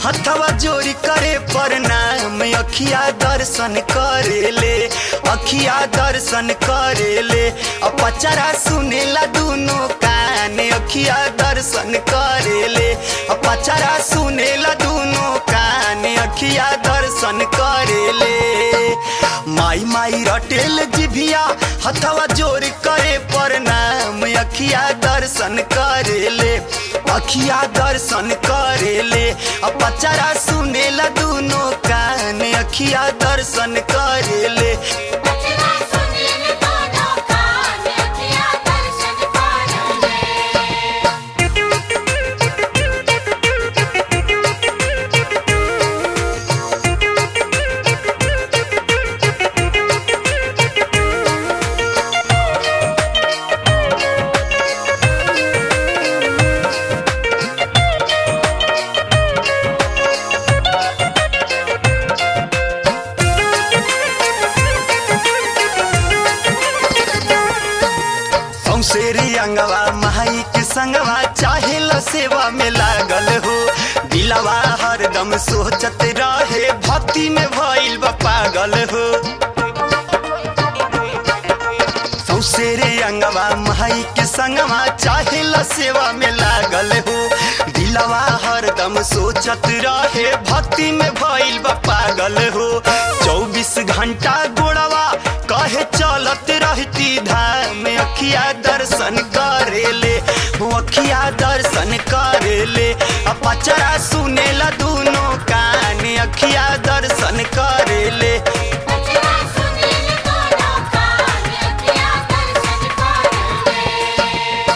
हथवा जोरी करे प्रणाम अखिया दर्शन करेले अखिया दर्शन करेले अ पचरा सुनेला दुनो कान अखिया दर्शन करेले अ पचरा सुनेला दुनो कान अखिया दर्शन करेले माई माई रटेल जिभिया हथवा जोर करे प्रणाम अखिया दर्शन करेले अखिया दर्शन करेले अ पचरा सुनेला दुनो कान अखिया दर्शन करेले बचरा सुनील दोनों कान अखियाँ दर्शन करेले सौसेरी अंगवा माई के संगवा चाहे ल सेवा में लागल हो दिलवा हरदम सोचत रहे भक्ति में भइल बा पागल हो सौसेरे अंगवा माई के संगवा चाहे ल सेवा में लागल हो दिलवा हरदम सोचत रहे भक्ति में भइल बा पागल हो चौबीस घंटा गोड़वा कहे चलत रहती धाम अखिया दर्शन करेले वो अखिया दर्शन करेले आ पचरा सुनेला दुनो कान अखिया दर्शन करेले बचरा सुनील दोनों कान अखियाँ दर्शन करेले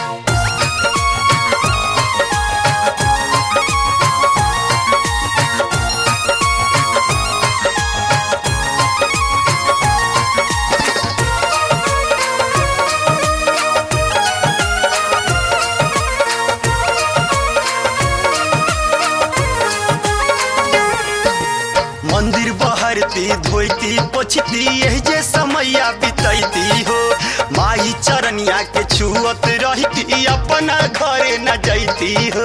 मंदिर बहरती धोती पोछती यही जे समैया बितैती हो माई चरनिया के छुअत रहती अपना घरे न जैती हो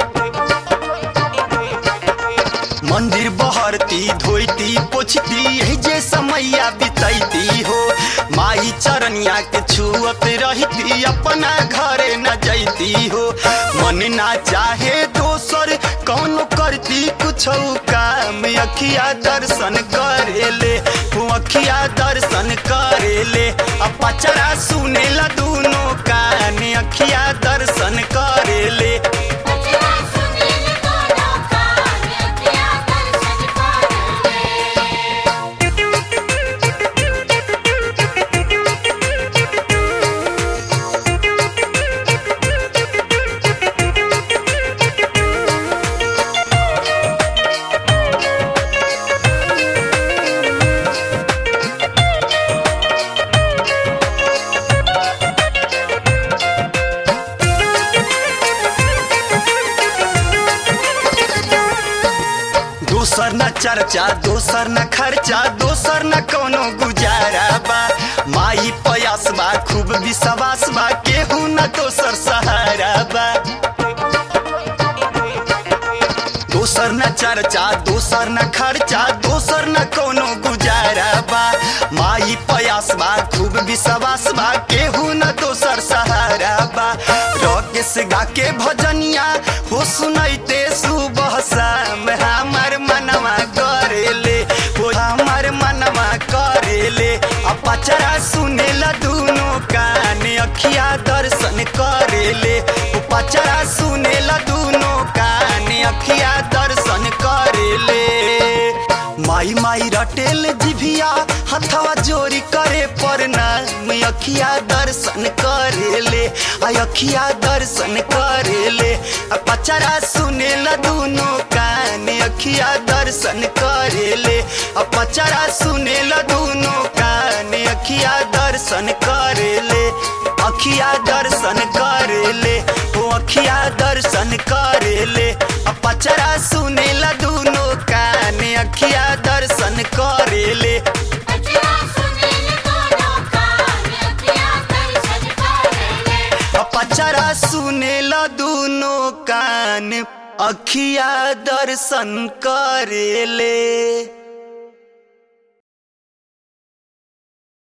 मंदिर बहरती धोती पोछती यही जे समैया बितैती हो माई चरनिया के छुअत रहती अपना घरे न जैती हो मन ना चाहे दोसर कौनो करती कुछ काम अखिया दर्शन करेले वो अखिया दर्शन करेले आ पचरा सुनेला दुनो कान अखिया दर्शन करेले बचरा सुनील दोनों कान अखियाँ दर्शन करेले दोसर न चर्चा दोसर न खर्चा दोसर न कोनो गुजारा बा माई पयास बा खूब विश्वास बा केहू न दोसर सहारा बा दोसर न चर्चा दोसर न खर्चा दोसर न कोनो गुजारा बा माई पयास बा खूब विश्वास बा केहू न दोसर सहारा बा रकेश गा के भजनिया हो सुनैते सुबह शाम हमर मनवा करेले हो हमर मनवा करेले आ पचरा सुनेला दुनो कान अखिया दर्शन करेले ओ पचरा सुनेला दुनो कान अखिया दर्शन करेले माई माई रटेल जिभिया हथवा जोरी करे प्रणाम अखिया दर्शन करेले आ अखिया दर्शन करेले आ पचरा सुनेला दुनो कान अखिया दर्शन करेले आ पचरा सुनेला दुनो कान अखिया दर्शन करेले अखिया दर्शन करेले ओ अखिया दर्शन करेले आ पचरा सुनेला दुनो कान अखिया दर्शन करेले बचरा सुनील दोनों कान अखियाँ दर्शन करेले आ पचरा सुनेला दुनो कान अखिया दर्शन करेले